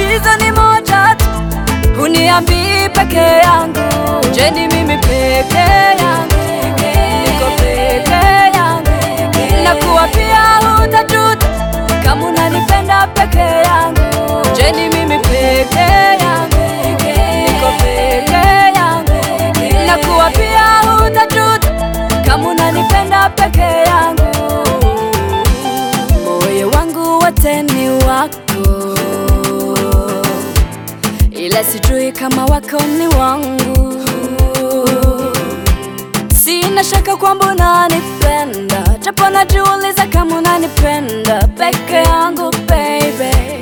tatizo ni moja tu, huniambii peke yangu. Je, ni mimi peke yangu? Niko peke yangu, nakuwa pia hutajuta kama unanipenda peke yangu. Je, ni mimi peke yangu? Niko peke yangu, nakuwa pia hutajuta kama unanipenda peke yangu. Moyo wangu wote ni wako, ila sijui kama wako ni wangu. Sina shaka kwamba unanipenda, japo najiuliza kama unanipenda peke yangu baby,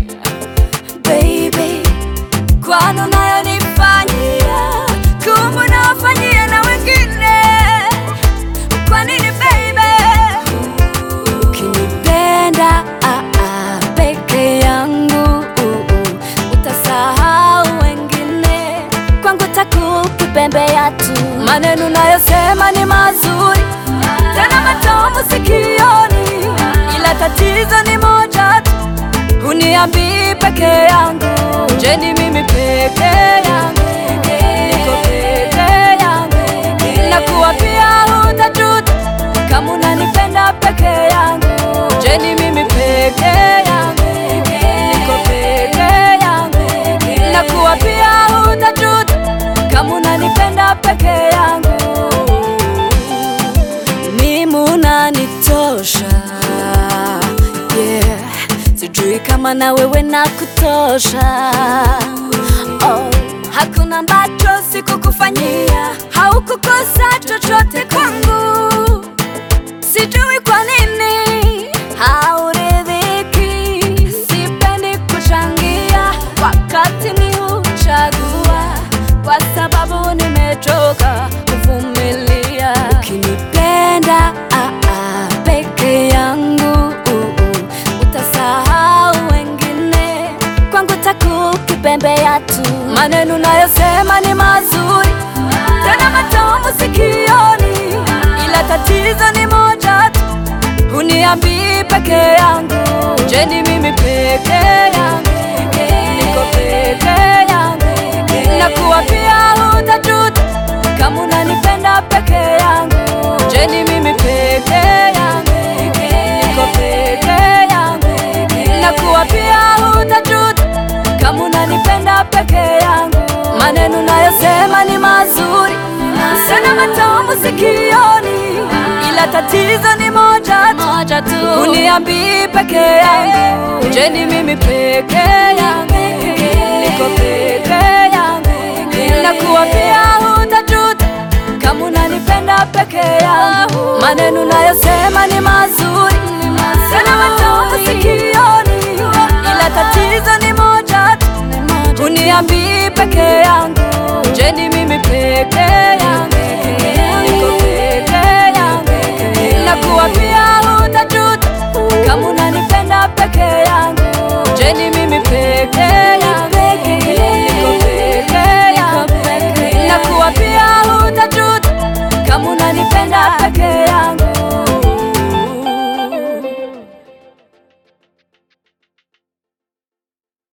baby, kwani unayonifanyia kumbe unawafanyia na wengine. Kwa nini baby? Ukinipenda ah, ah, peke yangu uh, uh, utasahau wengine, kwangu takukipembea tu. Maneno nayosema ni mazuri tena matamu sikioni, ila tatizo ni moja tu, huniambii peke yangu. Je, ni mimi peke yangu? Niko peke yangu, nakuwa pia hutajuta kama unanipenda peke yangu. Je, ni mimi peke yangu? Niko peke yangu, nakuwa pia hutajuta kama unanipenda peke yangu. Mimi unanitosha, yeah. Sijui kama na wewe nakutosha. Oh, hakuna ambacho sikukufanyia, haukukosa chochote kwangu. Sijui kwa nini hauridhiki. Sipendi kuchangia wakati ni huchagua, kwa sababu nimechoka kuvumilia. Ukinipenda ah, ah, peke yangu uh, uh, utasahau wengine, kwangu takukipembea tu. Maneno nayosema ni mazuri tena matamu sikioni, ila tatizo ni moja tu, huniambii peke yangu. Je, ni mimi peke yangu? Niko peke yangu, nakuwa pia hutajuta kama unanipenda peke yangu. Je, ni mimi peke yangu? Niko peke yangu, nakuwa pia hutajuta kama unanipenda peke yangu. Maneno nayosema ni mazuri sana matamu sikioni, ila tatizo ni moja tu, moja tu, huniambii peke yangu. Je, ni mimi peke yangu? Niko peke yangu, nakuwa pia hutajuta kama unanipenda peke yangu. Maneno nayosema ni mazuri sana matamu sikioni, ila tatizo ni moja tu, huniambii peke yangu. Je, ni mimi peke